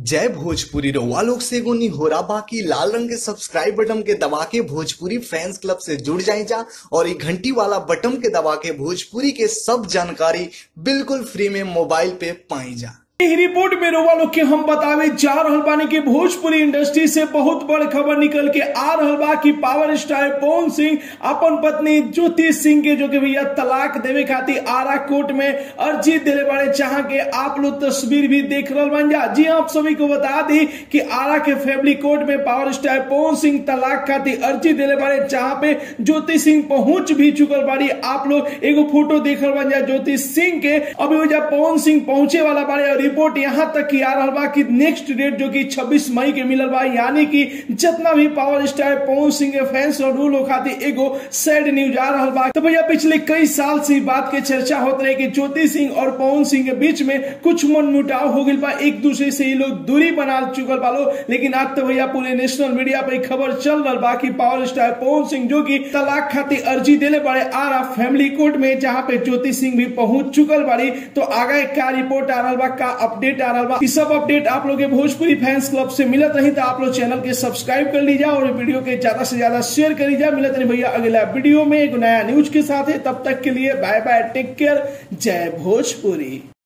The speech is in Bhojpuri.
जय भोजपुरी रउआ लोग से एगो निहोरा बाकी लाल रंग के सब्सक्राइब बटन के दबा के भोजपुरी फैंस क्लब से जुड़ जाए जा और ये घंटी वाला बटन के दबा के भोजपुरी के सब जानकारी बिल्कुल फ्री में मोबाइल पे पाई जा एही रिपोर्ट में रउआ लोग के हम बतावे जा रहल बानी कि भोजपुरी इंडस्ट्री से बहुत बड़ खबर निकल के आ रहल बा कि पावर स्टार पवन सिंह अपन पत्नी ज्योति सिंह के जो कि भैया तलाक देवे खातिर आरा कोर्ट में अर्जी दिले बारे चाह के आप लोग तस्वीर भी देख रहल बन जा जी आप सभी को बता दी कि आरा के फैमिली कोर्ट में पावर स्टार पवन सिंह तलाक खातिर अर्जी दिले बारे जहां पे ज्योति सिंह पहुंच भी चुकल बाड़ी आप लोग एगो फोटो देखल बन जा ज्योति सिंह के अभी वजह पवन सिंह पहुंचे वाला बारे और रिपोर्ट यहां तक की आ रहा बा कि नेक्स्ट डेट जो कि 26 मई के मिलल बा यानी कि जितना भी पावर स्टार पवन सिंह के फैंस और रूल खातिर एगो सैड न्यूज आ रहा बा तो भैया पिछले कई साल से बात के चर्चा होत रहे कि ज्योति सिंह और पवन सिंह के बीच में कुछ मन मुटाव हो गई बा एक दूसरे से ये लोग दूरी बना चुकल बा लोग लेकिन आज तो भैया पूरे नेशनल मीडिया पे खबर चल रहा बा कि पावर स्टार पवन सिंह जो कि तलाक खातिर अर्जी देले बड़े आ रहा फैमिली कोर्ट में जहां पे ज्योति सिंह भी पहुंच चुकल बाड़ी तो आगे क्या रिपोर्ट आ रहा बा का अपडेट आ रहा बा इस सब अपडेट आप लोग के भोजपुरी फैंस क्लब से मिलत रही तो आप लोग चैनल के सब्सक्राइब कर लीजिए और वीडियो के ज्यादा से ज्यादा शेयर कर लीजिए मिलत रही भैया अगला वीडियो में एक नया न्यूज के साथ है तब तक के लिए बाय बाय टेक केयर जय भोजपुरी